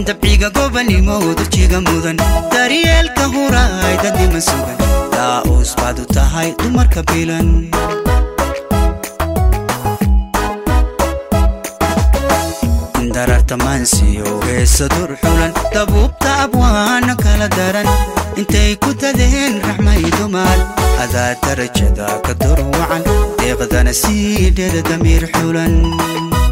dabciga gobanimoodu jiga mudan daryeelka huraay dadnima sugan daa'uus baad u tahay dumarka bilan dararta maansiyo heesa dur xulan dabuubta abwaano kala daran intay ku dadeen raxmay dumaal adaa darajada ka dur wacan deeqdana sii dheer damiir xulan